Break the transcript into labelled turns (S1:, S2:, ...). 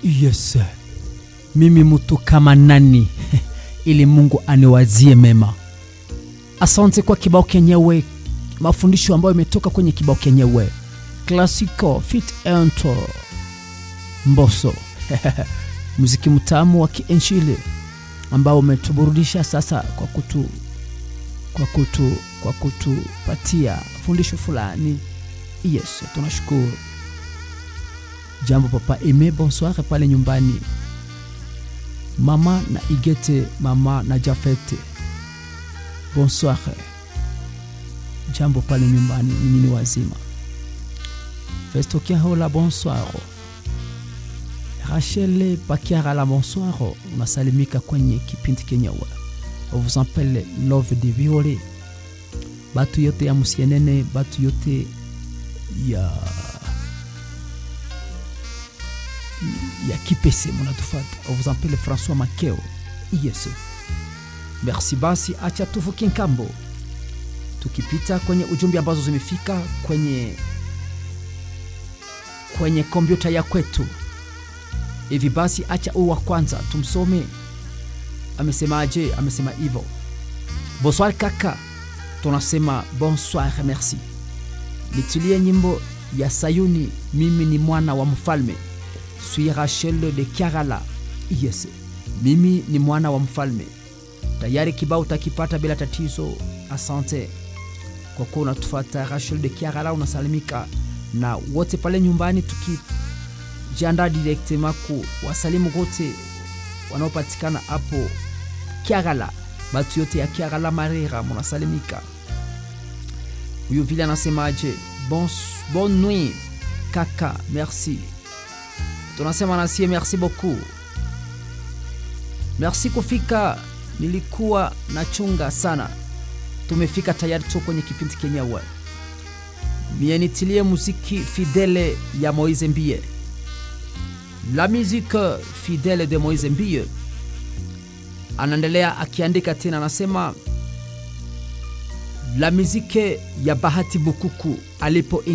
S1: Yes, mimi mtu kama nani ili Mungu aniwazie mema. Asante kwa kibao kenyewe, mafundisho ambayo imetoka kwenye kibao kenyewe Classico fit ento Mboso muziki mtamu wa kienjili ambao umetuburudisha sasa kwa kutu kwa kutu kwa kutupatia fundisho fulani. Yes, tunashukuru. Jambo papa Eme, bonsoir pale nyumbani. Mama na Igete, mama na Jafete, bonsoir. Jambo pale nyumbani, ninyi ni wazima. Festo Kiahola, bonsoir. Rachel Pakiara, bonsoir. Unasalimika kwenye kipindi kenyewe. On vous appelle Love de Viole. Batu yote ya Musienene, batu yote ya ya Kipese munatufata. On vous appelle François Makeo. Yes. Merci basi, acha tuvuke nkambo, tukipita kwenye ujumbe ambazo zimefika kwenye kwenye kompyuta ya kwetu. Hivi basi, acha huu wa kwanza tumsome. Amesemaje? Amesema hivyo. Bonsoir kaka, tunasema bonsoir, merci. Nitulie nyimbo ya Sayuni, mimi ni mwana wa mfalme. Suis Rachel de Kiarala. Yes, mimi ni mwana wa mfalme. Tayari kibao utakipata bila tatizo. Asante kwa kuwa unatufuata. Rachel de Kiarala, unasalimika na wote pale nyumbani, tukijiandaa directement ku wasalimu wote wanaopatikana hapo Kiarala, batu yote ya Kiarala Marera, munasalimika. Huyu vile anasemaje? Bon, bonne nuit kaka, merci. Tunasema nasie merci beaucoup, merci kufika. Nilikuwa nachunga sana, tumefika tayari tu kwenye kipindi kenyewe. Mie nitilie muziki fidele ya Moise Mbie, la musique fidele de Moise Mbie. Anaendelea akiandika tena, anasema la musique ya Bahati Bukuku alipo